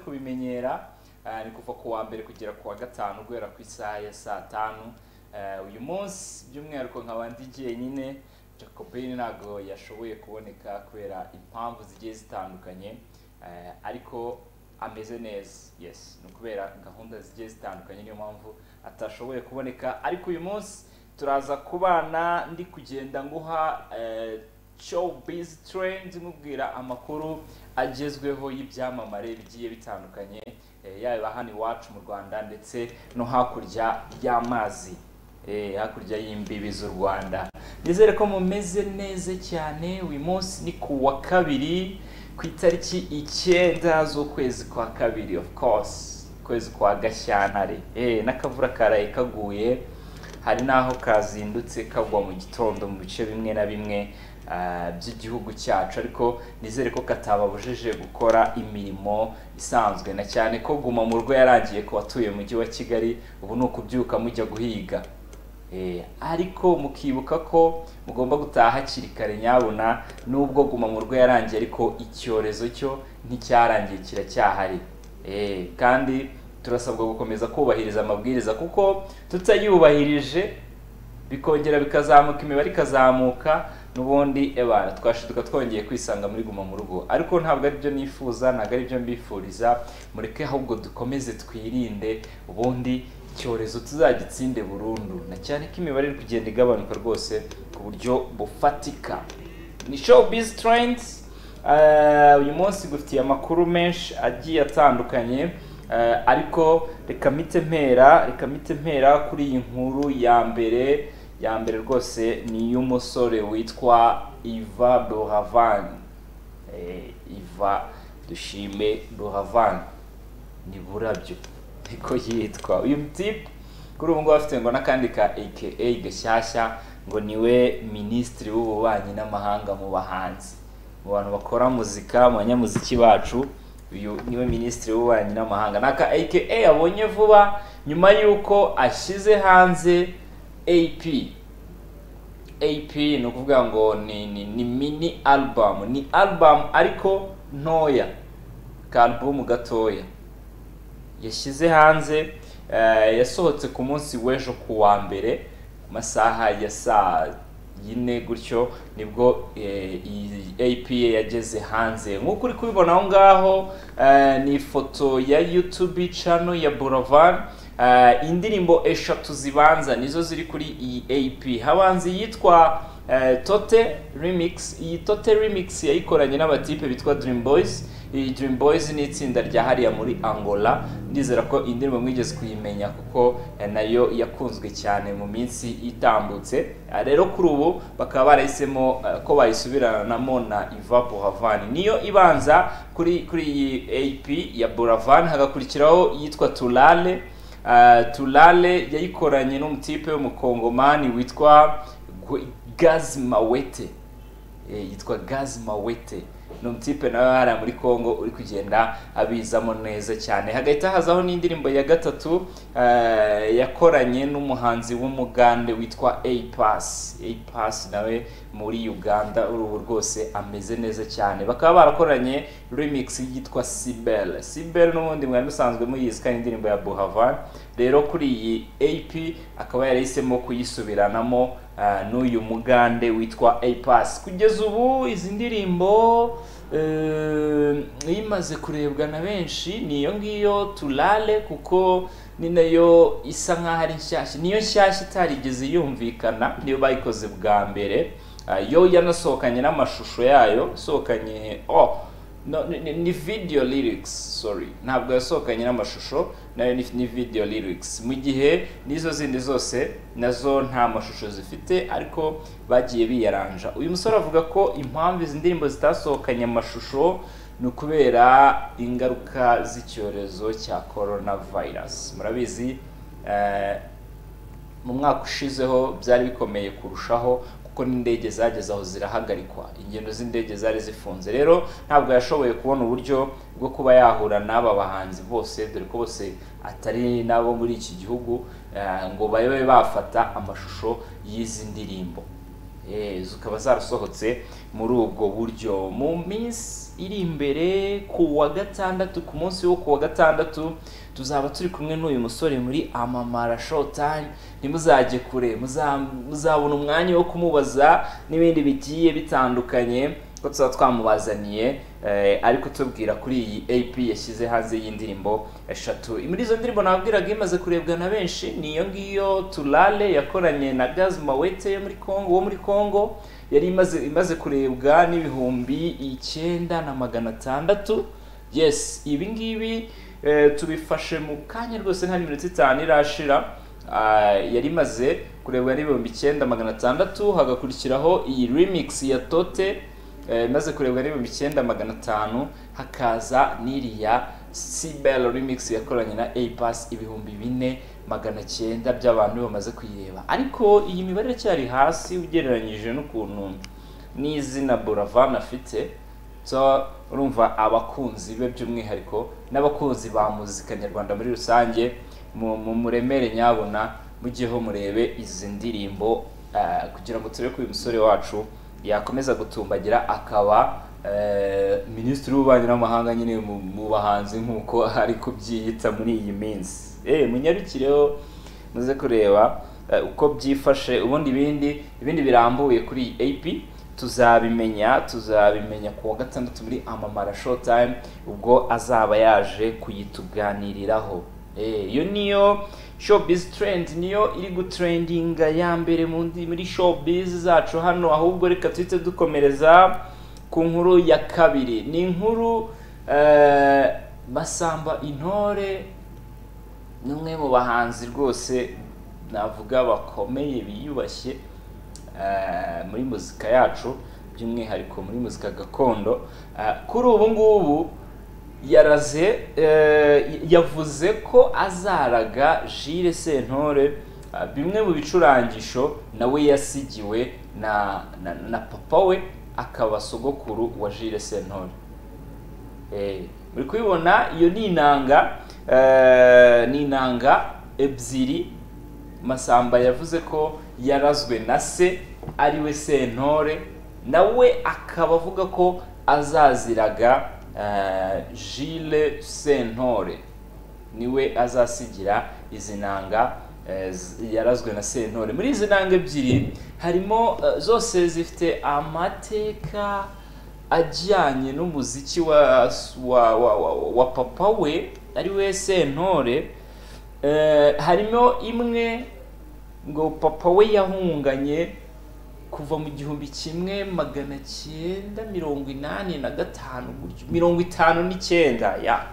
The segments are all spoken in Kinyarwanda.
kubimenyera ah, ni kuva ku wa mbere kugera ku wa gatanu guhera ku isaha ya saa tanu Ah, uyu munsi by'umwihariko nkaba ndi jyenyine jacobin ntabwo yashoboye kuboneka kubera impamvu zigiye zitandukanye Ah, ariko ameze neza yes ni ukubera gahunda zigiye zitandukanye niyo mpamvu atashoboye kuboneka ariko uyu munsi turaza kubana ndi kugenda nguha eh, showbiz trend mubwira amakuru agezweho y'ibyamamare bigiye bitandukanye eh, yaba hano iwacu mu rwanda ndetse no hakurya y'amazi eh, hakurya y'imbibi z'u rwanda nizere ko mumeze neza cyane uyu munsi ni ku wa kabiri ku itariki icyenda z'ukwezi kwa kabiri of course ukwezi kwa gashyantare eh, n'akavura karaye kaguye hari n'aho kazindutse kagwa mu gitondo mu bice bimwe na bimwe ah, by'igihugu cyacu ariko nizere ko katababujije gukora imirimo isanzwe na cyane ko guma mu rugo yarangiye ku batuye mujyi wa kigali ubu ni ukubyuka mujya guhiga Eh, ariko mukibuka ko mugomba gutaha hakiri kare nyabuna nubwo guma mu rugo yarangiye ariko icyorezo cyo nticyarangiye kiracyahari Eh, kandi turasabwa gukomeza kubahiriza amabwiriza kuko tutayubahirije bikongera bikazamuka imibare ikazamuka n'ubundi ebana twashiduka twongeye kwisanga muri guma mu rugo ariko ntabwo ari byo nifuza ntabwo ari byo mbifuriza mureke ahubwo dukomeze twirinde ubundi icyorezo tuzagitsinde burundu na cyane ko imibare iri kugenda igabanuka rwose ku buryo bufatika ni showbiz trends Eh, uyu munsi dufitiye amakuru menshi agiye atandukanye eh, ariko reka mpite mpera reka mpite mpera kuri iyi nkuru ya mbere ya mbere rwose ni iy'umusore witwa Iva Doravan Eh, Iva dushime Doravan ni burabyo niko yitwa uyu mutipe kuri ubu ngubu afite ngo n'akandi ka aka gashyashya ngo niwe minisitiri w'ububanyi n'amahanga mu bahanzi mu bantu bakora muzika mu banyamuziki bacu uyu niwe minisitiri w'ububanyi n'amahanga n'aka aka yabonye vuba nyuma y'uko ashyize hanze ap AP ni ukuvuga ngo ni, ni, ni mini album ni album ariko ntoya ka album gatoya yashyize hanze eh, yasohotse ku munsi w'ejo ku wa mbere ku masaha ya saa yine gutyo nibwo eh, iyi AP ye yageze hanze nk'uko uri kubibona aho ngaho eh, ni ifoto ya YouTube channel ya Boulevard Eh, indirimbo eshatu zibanza nizo ziri kuri iyi AP habanza iyitwa eh, Tote Remix iyi Tote Remix yayikoranye n'abatipe bitwa Dream Boys iyi Dream Boys ni itsinda rya hariya muri Angola ndizera ko indirimbo mwigeze kuyimenya kuko eh, nayo yakunzwe cyane mu minsi itambutse Eh, rero kuri ubu bakaba barahisemo eh, ko bayisubiranamo na Iva Buravan niyo ibanza kuri kuri iyi AP ya Buravan hagakurikiraho iyitwa Tulale Uh, Tulale yayikoranye n'umutipe w'umukongomani witwa Gwe- Gaz Mawete Eh, yitwa Gaz Mawete ni umutipe nawe hariya muri Congo uri kugenda abizamo neza cyane hagahita hazaho n'indirimbo ya gatatu eh, yakoranye n'umuhanzi w'umugande witwa A-Pass A-Pass nawe muri Uganda urubu rwose ameze neza cyane bakaba barakoranye remix yitwa Sibel Sibel n'ubundi mwari musanzwe muyizi kandi indirimbo ya Buhavan rero kuri iyi AP akaba yarahisemo kuyisubiranamo ah, n'uyu mugande witwa A-Pass kugeza ubu izi ndirimbo eh, imaze kurebwa na benshi ni iyo ngiyo tulale kuko ni nayo isa nk'aho ari nshyashya niyo nshyashya itarigeze yumvikana niyo bayikoze bwa mbere Ah, yo yanasohokanye n'amashusho yayo isohokanye oh no, ni, ni, ni video lyrics sorry ntabwo yasohokanye n'amashusho nayo ni, ni video lyrics mu gihe n'izo zindi zose nazo nta mashusho zifite ariko bagiye biyaranja uyu musore avuga ko impamvu izi ndirimbo zitasohokanye amashusho ni ukubera ingaruka z'icyorezo cya coronavirus murabizi eh, mu mwaka ushizeho byari bikomeye kurushaho kuko n'indege zageze aho zirahagarikwa ingendo z'indege zari zifunze rero ntabwo yashoboye kubona uburyo bwo kuba yahura n'aba bahanzi bose dore ko bose atari n'abo muri iki gihugu eh, ngo babe bafata amashusho y'izi ndirimbo Eh, zikaba zarasohotse muri ubwo buryo mu minsi iri imbere ku wa gatandatu ku munsi wo ku wa gatandatu tuzaba turi kumwe n'uyu musore muri amamara showtime ntimuzajye kure muza- muzabona umwanya wo kumubaza n'ibindi bigiye bitandukanye ko tuba twamubazaniye eh, ariko tubwira kuri iyi AP yashyize hanze y'indirimbo eshatu muri izo ndirimbo nabwiraga imaze kurebwa na benshi ni iyo ngiyo turale yakoranye na gaz mawete yo muri Congo wo muri Congo yari imaze imaze kurebwa n'ibihumbi icyenda na magana atandatu yes ibi ngibi eh, tubifashe mu kanya rwose nta minota itanu irashira Ah, yari imaze kurebwa n'ibihumbi icyenda magana atandatu hagakurikiraho iyi remix ya tote eh, imaze kurebwa n'ibihumbi icyenda magana atanu hakaza n'iriya cbel remix yakoranye na apas ibihumbi bine magana cyenda by'abantu bamaze kuyireba ariko iyi mibare iracyari hasi ugereranyije n'ukuntu n'izina buravan afite so urumva abakunzi be by'umwihariko n'abakunzi ba muzika nyarwanda muri rusange mu mu- muremere nyabona mujyeho murebe izi ndirimbo eh, kugira ngo turebe ko uyu musore wacu yakomeza gutumbagira akaba eh, minisitiri w'ububanyi n'amahanga nyine mu mu bahanzi nk'uko ari kubyiyita muri iyi minsi Eh, munyarukireho muze kureba eh, uko byifashe ubundi ibindi ibindi birambuye kuri iyi AP tuzabimenya tuzabimenya ku wa gatandatu muri amamara showtime ubwo azaba yaje kuyituganiriraho Eh, iyo niyo showbiz trend niyo iri gutrendinga ya mbere mu ndi- muri showbiz zacu hano ahubwo reka tuhite dukomereza ku nkuru ya kabiri ni inkuru eh, Masamba Intore ni umwe mu bahanzi rwose navuga bakomeye biyubashye eh, muri muzika yacu by'umwihariko muri muzika gakondo Eh, kuri ubu ngubu yaraze eh, yavuze ko azaraga Jules Sentore eh, bimwe mu bicurangisho nawe yasigiwe na, na, na papa we akaba sogokuru wa Jules Sentore Eh, muri kubibona iyo ni inanga eh, ni inanga ebyiri masamba yavuze ko yarazwe na se ariwe sentore nawe akaba avuga ko azaziraga eh, Jules sentore niwe azasigira izi nanga eh, z- yarazwe na sentore muri izi nanga ebyiri harimo eh, zose zifite amateka ajyanye n'umuziki wa wa, wa, wa, wa papa we ari we sentore eh, harimo imwe ngo papa we yahunganye kuva mu gihumbi kimwe magana cyenda mirongo inani na gatanu gutyo- mirongo itanu n'icyenda ya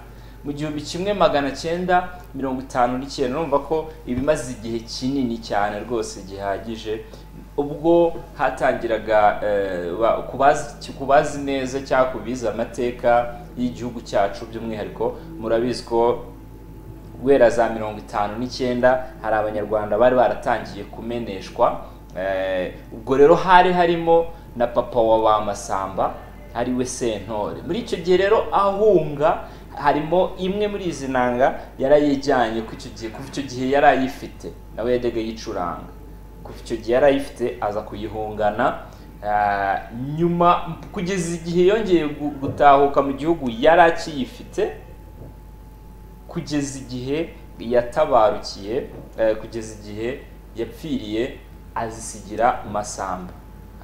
mu gihumbi kimwe magana cyenda mirongo itanu n'icyenda urumva ko ibimaze igihe kinini cyane rwose gihagije ubwo hatangiraga eh, ba- ku bazi- ku bazi neza cyangwa ku bize amateka y'igihugu cyacu by'umwihariko murabizi ko guhera za mirongo itanu n'icyenda hari abanyarwanda bari baratangiye kumeneshwa Eh, ubwo rero hari harimo na papa wa ba masamba ari we sentore muri icyo gihe rero ahunga harimo imwe muri izi nanga yarayijyanye ku icyo gihe kuva icyo gihe yari ayifite nawe yajyaga yicuranga kuva icyo gihe yari ayifite aza kuyihungana Ah, nyuma kugeza igihe yongeye gu- gutahuka mu gihugu yari akiyifite kugeza igihe yatabarukiye eh, kugeza igihe yapfiriye azisigira masamba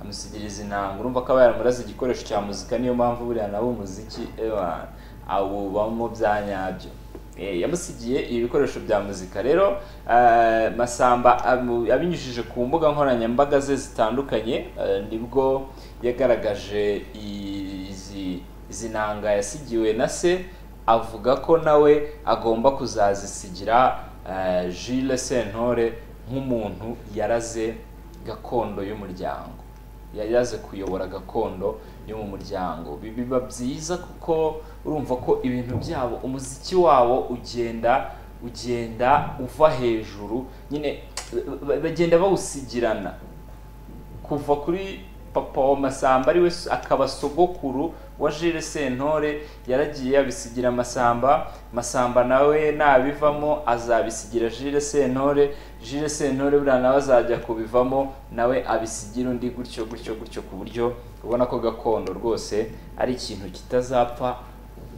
amusigira izi nanga urumva ko aba yaramuraze igikoresho cya muzika niyo mpamvu buriya nawe umuziki ewa, awubamo bya nyabyo Eh, yamusigiye ibikoresho bya muzika rero eh, masamba amu- abinyujije ku mbuga nkoranyambaga ze zitandukanye eh, nibwo yagaragaje izi izi nanga yasigiwe na se avuga ko nawe agomba kuzazisigira eh, Jules Sentore nk'umuntu yaraze gakondo y'umuryango yaraze kuyobora gakondo yo mu muryango Bi- biba byiza kuko urumva ko ibintu byabo umuziki wabo ugenda ugenda uva hejuru nyine ba- ba- bagenda bawusigirana kuva kuri papa wa masamba ariwe s- akaba sogokuru wa Jules Sentore yaragiye abisigira masamba masamba nawe nabivamo azabisigira Jules Sentore Jules Sentore buriya nawe azajya kubivamo nawe abisigira undi gutyo gutyo gutyo ku buryo ubona ko gakondo rwose ari ikintu kitazapfa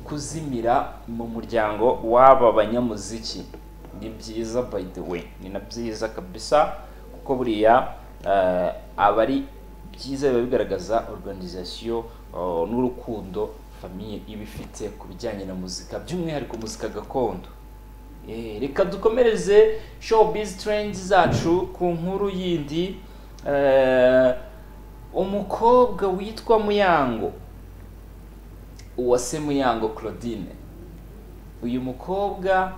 kuzimira mu muryango w'aba banyamuziki ni byiza by the way ni na byiza kabisa kuko buriya eh, aba ari byiza biba bigaragaza organisation eh, n'urukundo famiye iba ifite ku bijyanye na muzika by'umwihariko muzika gakondo Eh, reka dukomereze showbiz trends zacu ku nkuru yindi eh, umukobwa witwa muyango uwase muyango claudine uyu mukobwa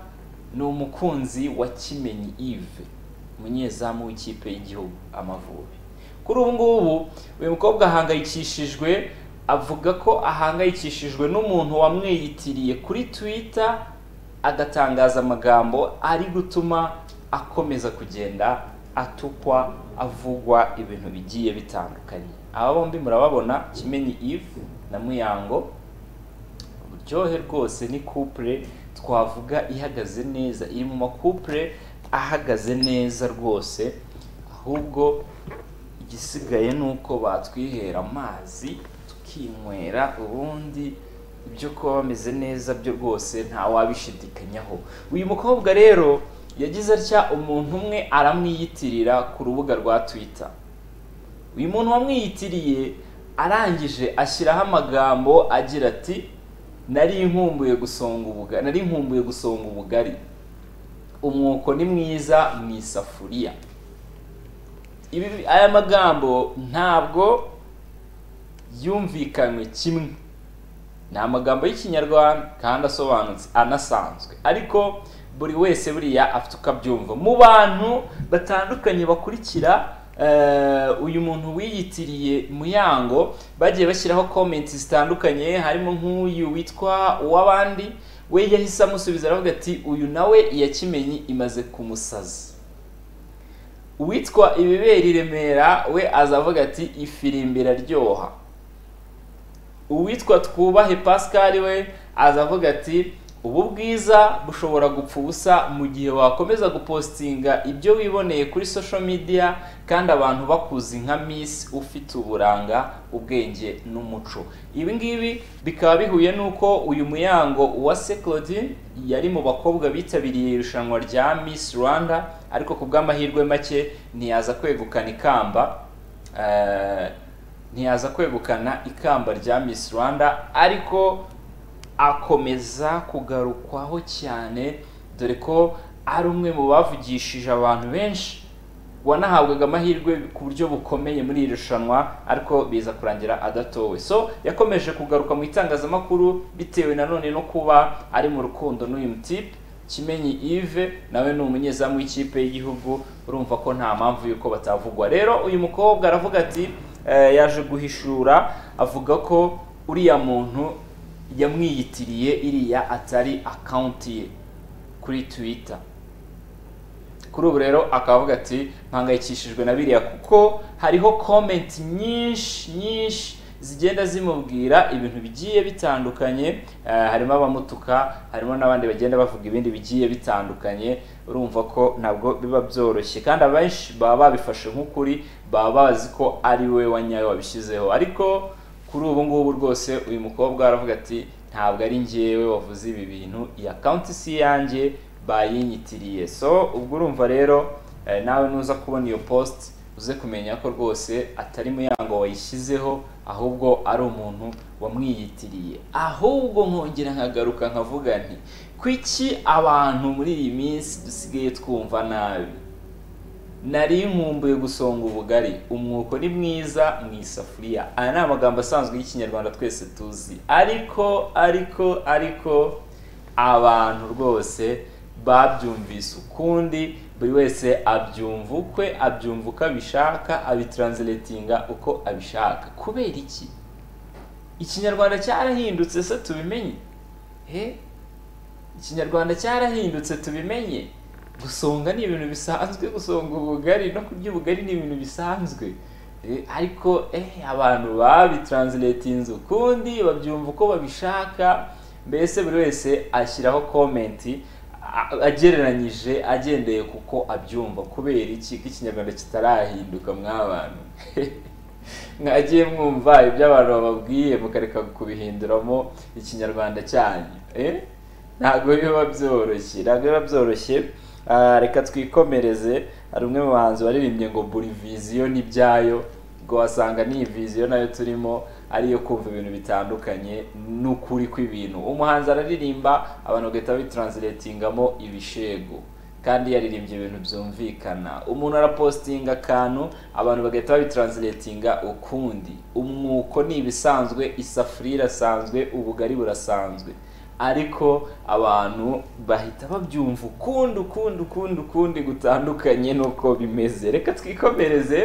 ni umukunzi wa kimenyi yves umunyezamu w'ikipe y'igihugu amavubi kuri ubu ngubu uyu mukobwa ahangayikishijwe avuga ko ahangayikishijwe n'umuntu wamwiyitiriye kuri twitter agatangaza amagambo ari gutuma akomeza kugenda atukwa avugwa ibintu bigiye bitandukanye aba bombi murababona kimenyi yves na muyango buryohe rwose ni couple twavuga ihagaze neza iri mu makupure ahagaze neza rwose ahubwo igisigaye ni uko batwihera amazi tukinywera ubundi ibyo kuba bameze neza byo rwose ntawabishidikanyaho uyu mukobwa rero yagize atya umuntu umwe aramwiyitirira ku rubuga rwa twitter uyu muntu wamwiyitiriye arangije ashyiraho amagambo agira ati nari nkumbuye gusonga ubugari nari nkumbuye gusonga ubugari umwuko ni mwiza mu isafuriya Ibi- aya magambo ntabwo yumvikanywe kimwe ni amagambo y'ikinyarwanda kandi asobanutse anasanzwe ariko buri wese buriya afite uko abyumva mu bantu batandukanye bakurikira eh, uyu muntu wiyitiriye muyango bagiye bashyiraho komenti zitandukanye harimo nk'uyu witwa uw'abandi we yahise amusubiza aravuga ati uyu nawe iyakimenyi imaze kumusaza uwitwa ibibera i remera we aza avuga ati ifirimbi iraryoha uwitwa twubahe pascal we aza avuga ati ubu bwiza bushobora gupfa ubusa mu gihe wakomeza gupostinga ibyo wiboneye kuri social media kandi abantu bakuzi nka miss ufite uburanga ubwenge n'umuco ibi ngibi bikaba bihuye n'uko uyu muyango wa se claudine yari mu bakobwa bitabiriye irushanwa rya miss rwanda ariko ku bw'amahirwe make ntiyaza kwegukana ikamba Eh, ntiyaza kwegukana ikamba rya Miss Rwanda ariko akomeza kugarukwaho cyane dore ko ari umwe mu bavugishije abantu benshi wanahabwaga amahirwe ku buryo bukomeye muri iri rushanwa ariko biza kurangira adatowe so yakomeje kugaruka mu itangazamakuru bitewe nanone no kuba ari mu rukundo n'uyu mutipe kimenyi yves nawe ni umunyezamu w'ikipe y'igihugu urumva ko nta mpamvu y'uko batavugwa rero uyu mukobwa aravuga ati eh, yaje guhishura avuga ko uriya muntu yamwiyitiriye iriya atari akawunti ye kuri twitter kuri ubu rero akaba avuga ati mpangayikishijwe na biriya kuko hariho komenti nyinshi nyinshi zigenda zimubwira ibintu bigiye bitandukanye eh, harimo abamutuka harimo n'abandi bagenda bavuga ibindi bigiye bitandukanye urumva ko ntabwo biba byoroshye kandi abenshi baba babifashe nk'ukuri baba bazi ko ari we wanyawe wabishyizeho ariko kuri ubu ngubu rwose uyu mukobwa aravuga ati ntabwo ari njyewe wavuze ibi bintu iyi akawunti si iyanjye bayinyitiriye so ubwo urumva rero eh, nawe nuza kubona iyo post uze kumenya ko rwose atari muyango wayishyizeho ahubwo ari umuntu wamwiyitiriye ahubwo nkongera nkagaruka nkavuga nti kuki abantu muri iyi minsi dusigaye twumva nabi nari nkumbuye gusonga ubugari umwuko ni mwiza mu isafuriya aya ni amagambo asanzwe y'ikinyarwanda twese tuzi ariko ariko ariko abantu rwose babyumvise ukundi buri wese abyumva ukwe abyumva uko abishaka abitranslatinga uko abishaka kubera iki ikinyarwanda cyarahindutse se tubimenye he ikinyarwanda cyarahindutse tubimenye gusonga ni ibintu bisanzwe gusonga ubugari no kurya ubugari ni ibintu bisanzwe Eh, ariko eh, abantu babitranslatinze ukundi babyumva uko babishaka mbese buri wese ashyiraho komenti a- agereranyije agendeye kuko abyumva kubera iki ko ikinyarwanda kitarahinduka mwabantu mwagiye mwumva ibyo abantu bababwiye mukareka kubihinduramo ikinyarwanda cyanyu eh? ntabwo biba byoroshye ntabwo biba byoroshye Ah, reka twikomereze hari umwe mu bahanzi waririmbye ngo buri viziyo n'ibyayo ubwo wasanga n'iyi viziyo nayo turimo ariyo kumva ibintu bitandukanye n'ukuri kw'ibintu umuhanzi araririmba abantu bagahita bitranslatingamo ibishego kandi yaririmbye ibintu byumvikana umuntu arapositinga akantu abantu bagahita babitranslatinga ukundi umwuko ni ibisanzwe isafuriya irasanzwe ubugari burasanzwe ariko abantu bahita babyumva ukundi ukundi ukundi ukundi gutandukanye n'uko bimeze reka twikomereze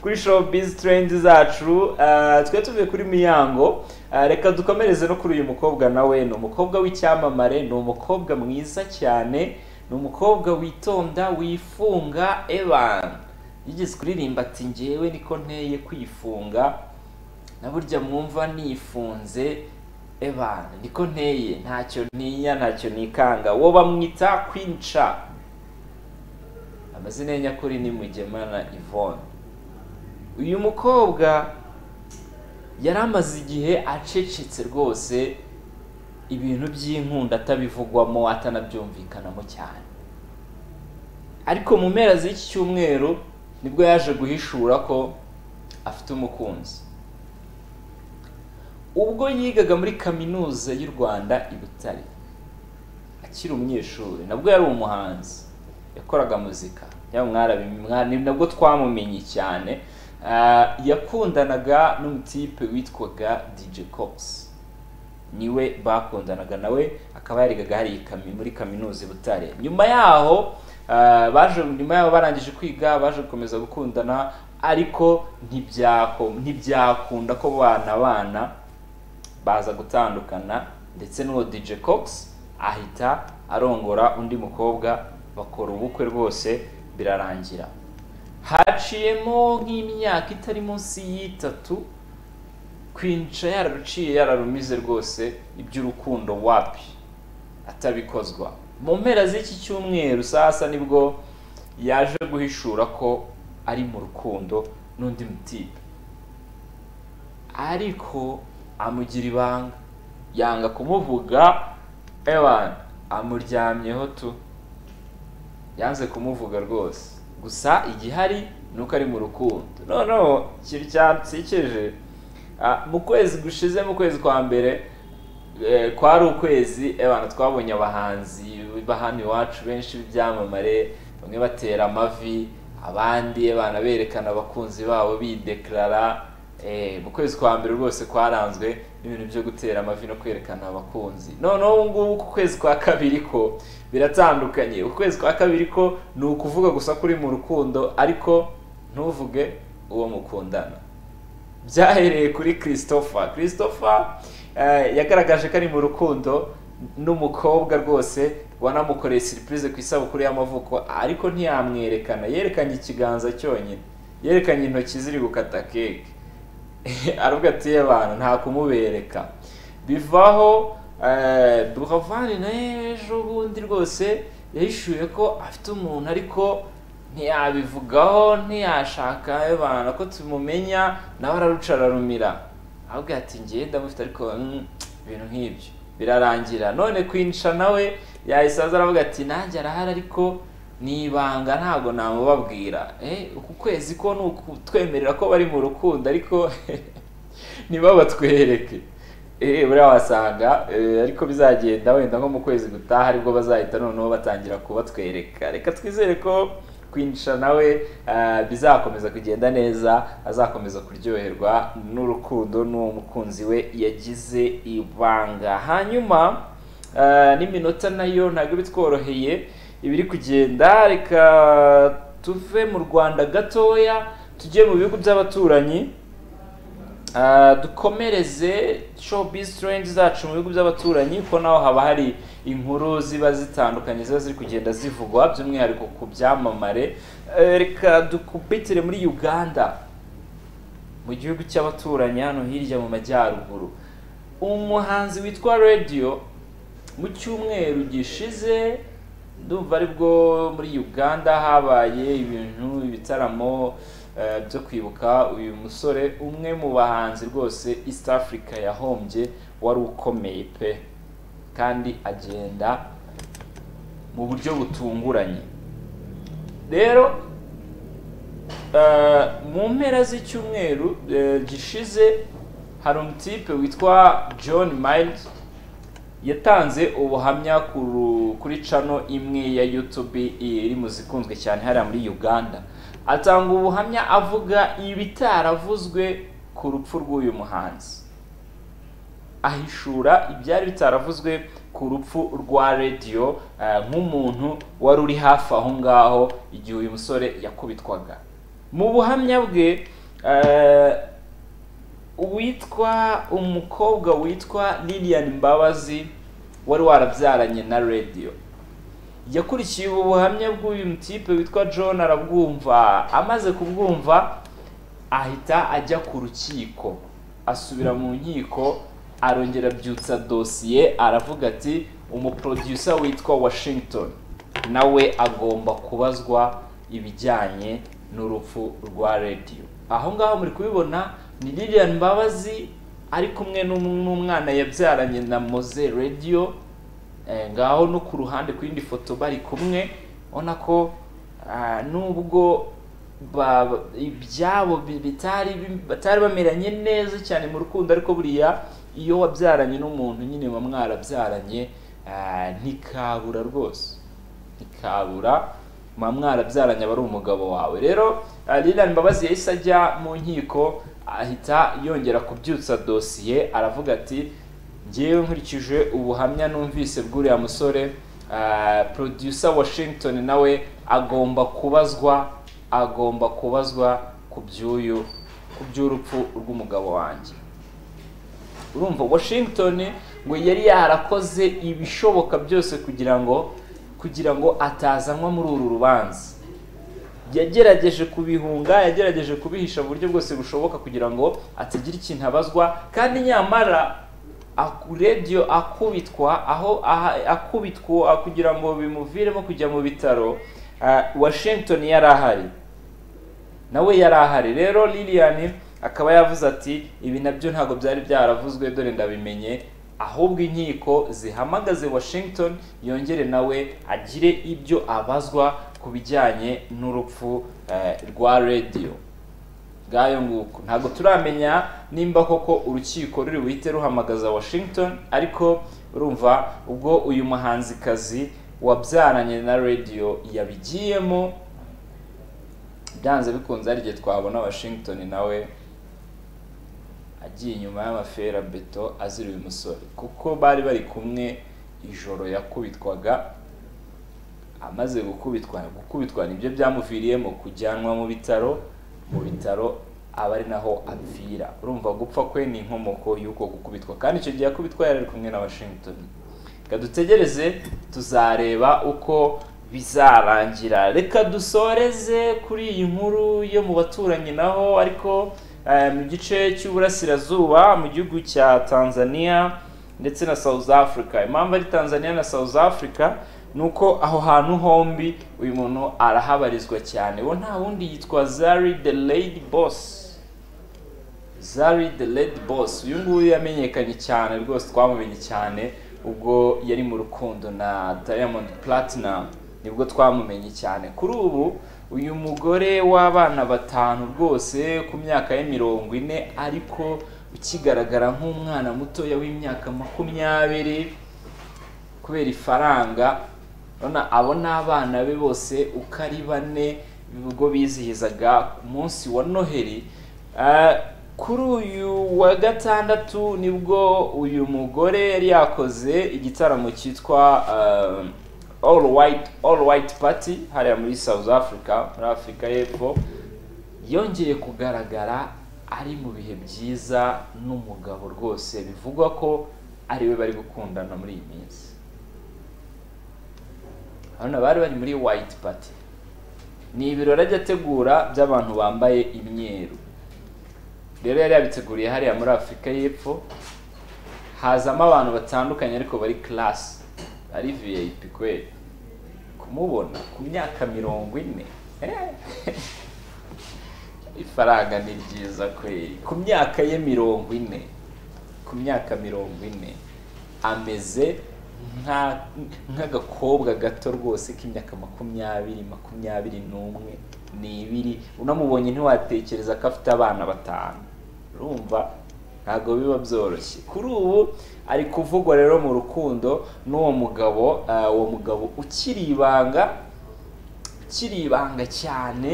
kuri showbiz trend zacu ah, twari tuvuye kuri miyango Ah, reka dukomereze no kuri uyu mukobwa nawe ni umukobwa w'icyamamare ni umukobwa mwiza cyane ni umukobwa witonda wifunga evan yigeze kuririmba ati ngewe niko nteye kwifunga na burya mwumva nifunze evan niko nteye ntacyo ntinya ntacyo nikanga wo bamwita kwinca amazina ye nyakuri ni mugemana ivone uyu mukobwa yari amaze igihe acecetse rwose ibintu by'inkunda atabivugwamo atanabyumvikanamo cyane ariko mu mpera z'iki cyumweru nibwo yaje guhishura ko afite umukunzi ubwo yigaga muri kaminuza y'u rwanda i butare akiri umunyeshuri nabwo yari umuhanzi yakoraga muzika yaba mwarabi- mwa- ni nabwo twamumenye cyane Ah, yakundanaga n'umutipe witwaga dj cox niwe bakundanaga nawe akaba yarigaga hari i Kami- muri kaminuza i butare nyuma yaho ah, baje nyuma yaho barangije kwiga baje gukomeza gukundana ariko ntibyako- ntibyakunda ko bana bana baza gutandukana ndetse n'uwo DJ Cox ahita arongora undi mukobwa bakora ubukwe rwose birarangira haciyemo nk'imyaka itari munsi y'itatu kwinca yararuciye yararumize rwose iby'urukundo wapi atabikozwa mu mpera z'iki cyumweru sasa nibwo yaje guhishura ko ari mu rukundo n'undi mutipe ariko amugira ibanga yanga kumuvuga ewan amuryamyeho tu yanze kumuvuga rwose gusa igihari ni uko ari mu rukundo noneho ikintu cyansekeje ah, mu kwezi gushize mu kwezi kwa mbere eh, kwari ukwezi abantu twabonye abahanzi bahano iwacu benshi b'ibyamamare bamwe batera amavi abandi abana berekana abakunzi babo bidekarara eh, mu kwezi kwa mbere rwose kwaranzwe n'ibintu byo gutera amavi no kwerekana abakunzi noneho ubu ngubu ku kwezi kwa kabiri ko biratandukanye ukwezi kwa kabiri ko ni ukuvuga gusa ko uri mu rukundo ariko ntuvuge uwo mukundana byahereye kuri christopher christopher eh, yagaragaje ko ari mu rukundo n'umukobwa rwose wanamukoreye siripurize ku isabukuru y'amavuko ariko ntiyamwerekana yerekanye ikiganza cyonyine yerekanye intoki ziri gukata keke aravuga ati abantu nta kumubereka bivaho eh, buravan nawe ejo bundi rwose yahishuye ko afite umuntu ariko ntiyabivugaho ntiyashaka abantu ko tubimumenya nawe araruca ararumira ahubwo ati ngewe ndamufite ariko mm, ibintu nk'ibyo birarangira none kwinca nawe yahise aza aravuga ati nanjye arahari ariko ni ibanga ntabwo namubabwira eh, uku kwezi ko ni ukutwemerera ko bari mu rukundo ariko ntibabatwereke eee buriya wasanga eh, ariko bizagenda wenda nko mu kwezi gutaha aribwo bazahita noneho batangira kubatwereka reka twizere ko kwinjira nawe ah, bizakomeza kugenda neza azakomeza kuryoherwa n'urukundo n'uwo mukunzi we yagize ibanga hanyuma ah, n'iminota nayo ntabwo bitworoheye ibiri kugenda reka tuve mu rwanda gatoya tujye mu bihugu by'abaturanyi Ah, dukomereze showbiz trends zacu mu bihugu by'abaturanyi kuko naho haba hari inkuru ziba zitandukanye ziba ziri kugenda zivugwa by'umwihariko ku byamamare Eh, reka dukubitire muri uganda mu gihugu cy'abaturanyi hano hirya mu majyaruguru umuhanzi witwa radiyo mu cyumweru gishize ndumva aribwo muri uganda habaye ibintu ibitaramo eh, byo kwibuka uyu musore umwe mu bahanzi rwose east africa yahombye wari ukomeye pe kandi agenda mu buryo butunguranye rero eh, mu mpera z'icyumweru eh, gishize hari umutipe witwa john miles yatanze ubuhamya ku- kuri cano imwe ya youtube iri mu zikunzwe cyane hariya muri uganda atanga ubuhamya avuga ibitaravuzwe ku rupfu rw'uyu muhanzi ahishura ibyari bitaravuzwe ku rupfu rwa radiyo nk'umuntu wari uri hafi aho ngaho igihe uyu musore yakubitwaga mu buhamya bwe eh, uwitwa umukobwa witwa lilian mbabazi wari warabyaranye na radiyo yakurikiye ubu buhamya bw'uyu mutipe witwa john arabwumva amaze kubwumva ahita ajya ku rukiko asubira mu nkiko arongera abyutsa dosiye aravuga ati umuproducer witwa washington nawe agomba kubazwa ibijyanye n'urupfu rwa radiyo aho ngaho muri kubibona ni lilian mbabazi ari kumwe n'um- n'umwana yabyaranye na moze radiyo Eh, ngaho no ku ruhande ku yindi foto bari kumwe ubona ko ah, nubwo ba- ba- ibyabo bi- bitari bi- batari bameranye neza cyane mu rukundo ariko buriya iyo wabyaranye n'umuntu nyine muba mwarabyaranye ah, ntikabura rwose ntikabura muba mwarabyaranye aba ari umugabo wawe rero ah, Lilian Mbabazi yahise ajya mu nkiko ahita yongera kubyutsa dosiye aravuga ati ngewe nkurikije ubuhamya numvise bw'uriya musore ah, producer washington nawe agomba kubazwa agomba kubazwa ku by'uyu ku by'urupfu rw'umugabo wanjye urumva washington ngo yari yarakoze ibishoboka byose kugira ngo kugira ngo atazanwa muri uru rubanza yagerageje kubihunga yagerageje kubihisha mu buryo bwose bushoboka kugira ngo atagira ikintu abazwa kandi nyamara aku- radiyo akubitwa aho aha- akubitwa kugira ngo bimuviremo kujya mu bitaro ah, washington yari ahari nawe yari ahari rero lilian akaba yavuze ati ibi nabyo ntabwo byari byaravuzwe dore ndabimenye ahubwo inkiko zihamagaze washington yongere nawe agire ibyo abazwa ku bijyanye n'urupfu eh, rwa radiyo bwayo nguko ntabwo turamenya nimba koko urukiko ruri buhite ruhamagaza washington ariko urumva ubwo uyu muhanzikazi wabyaranye na radiyo yabigiyemo byanze bikunze hari igihe twabona washington nawe agiye inyuma y'amafera beto azira uyu musore kuko bari bari kumwe ijoro yakubitwaga amaze gukubitwa gukubitwa nibyo byamuviriyemo kujyanwa mu bitaro mu bitaro aba ari naho apfira urumva gupfa kwe ni inkomoko y'uko gukubitwa kandi icyo gihe akubitwa yari ari kumwe na washington reka dutegereze tuzareba uko bizarangira reka dusoreze kuri iyi nkuru yo mu baturanyi naho ariko eh, mu gice cy'uburasirazuba mu gihugu cya tanzania ndetse na South Africa impamvu ari Tanzania na South Africa ni uko aho hantu hombi uyu muntu arahabarizwa cyane we nta wundi yitwa Zari the Lady Boss Zari the Lady Boss uyu nguyu yamenyekanye cyane rwose twamumenye cyane ubwo yari mu rukundo na Diamond Platinum nibwo twamumenye cyane kuri ubu uyu mugore w'abana batanu rwose ku myaka ye mirongo ine ariko ukigaragara nk'umwana mutoya w'imyaka makumyabiri kubera ifaranga urabona abo ni abana be bose uko ari bane ubwo bizihizaga ku munsi wa noheli Ah, kuri uyu wa gatandatu nibwo uyu mugore yari yakoze igitaramo cyitwa ah, all white all white party hariya muri south africa muri afurika y'epfo yongeye kugaragara ari mu bihe byiza n'umugabo rwose bivugwa ko ari we bari gukundana muri iyi minsi hano bari bari muri white party ni ibirori ajya ategura by'abantu bambaye imyeru rero yari yabiteguriye hariya muri afurika y'epfo hazamo abantu batandukanye ariko bari class ari vip kweli kumubona ku myaka mirongo ine eh. ifaranga ni ryiza kweli ku myaka ye mirongo ine ku myaka mirongo ine ameze nka- nk'agakobwa gato rwose k'imyaka makumyabiri makumyabiri n'umwe n'ibiri unamubonye ntiwatekereza ko afite abana batanu urumva ntabwo biba byoroshye kuri ubu ari kuvugwa rero mu rukundo n'uwo mugabo eh, uwo mugabo ukiri ibanga ukiri ibanga cyane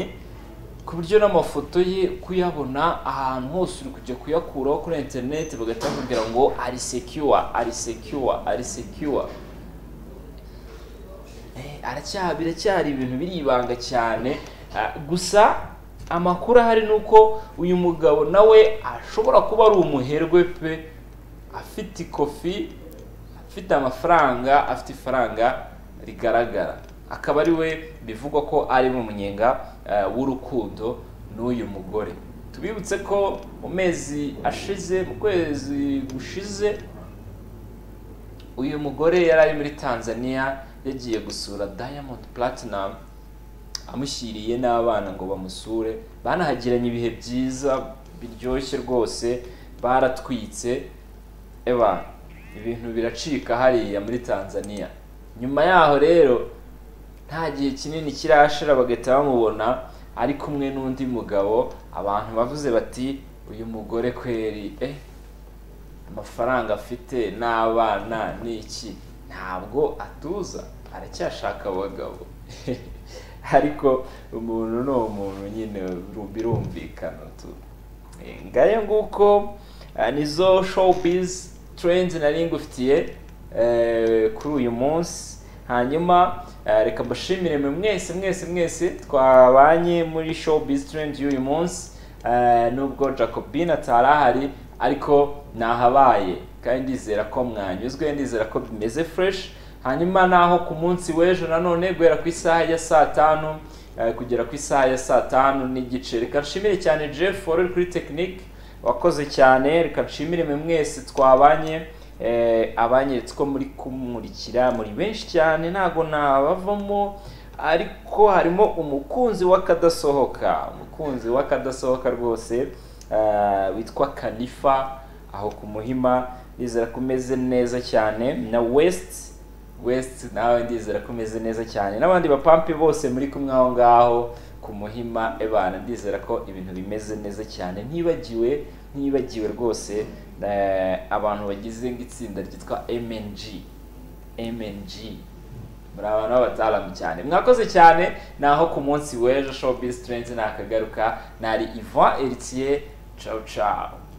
ku buryo n'amafoto ye kuyabona ahantu hose uri kujya kuyakuraho kuri interineti bagahita bakubwira ngo ari sekiwa ari sekiwa ari sekiwa Eh, aracyari biracyari ibintu biri ibanga cyane Ah, gusa amakuru ahari ni uko uyu mugabo nawe ashobora kuba ari umuherwe pe afite ikofi afite amafaranga afite ifaranga rigaragara akaba ari we bivugwa ko ari mu munyenga eh, w'urukundo n'uyu mugore tubibutse ko mu mezi ashize mu kwezi gushize uyu mugore yari ari muri tanzania yagiye gusura diamond platinum amushyiriye n'abana ngo bamusure banahagiranye ibihe byiza biryoshye rwose baratwitse eba ibintu biracika hariya muri tanzania nyuma yaho rero nta gihe kinini kirashira bagahita bamubona ari kumwe n'undi mugabo abantu bavuze bati uyu mugore kweri eh amafaranga afite n'abana n'iki ntabwo atuza aracyashaka abagabo ariko umuntu ni umuntu nyine biru- birumvikana tu Eh, ngayo nguko eh, nizo showbiz trends nari ngufitiye eh, kuri uyu munsi hanyuma eh, reka mbashimire mwe mwese mwese mwese twabanye muri showbiz trend y'uyu munsi Eh, nubwo jacobin atari ahari ariko nahabaye kandi ndizera ko mwanyuzwe ndizera ko bimeze fresh hanyuma naho ku munsi w'ejo nanone guhera ku isaha ya saa tanu eh, kugera ku isaha ya saa tanu n'igice reka nshimire cyane jeff wari uri kuri tekinike wakoze cyane reka nshimire mwe mwese twabanye eh, abanyeretse ko muri kumurikira muri benshi cyane ntabwo nabavamo ariko harimo umukunzi w'akadasohoka umukunzi w'akadasohoka rwose eh, witwa kanifa aho ku muhima ndizera ko umeze neza cyane na west west nawe ndizera ko umeze neza cyane n'abandi bapampe bose muri kumwe aho ngaho ku muhima ebana ndizera ko ibintu bimeze neza cyane ntibagiwe ntibagiwe rwose eh, abantu bagize nk'itsinda ryitwa mng mng muri abantu b'abataalamu cyane mwakoze cyane naho ku munsi w'ejo showbiz trends nakagaruka nari ivan eritiye ciao ciao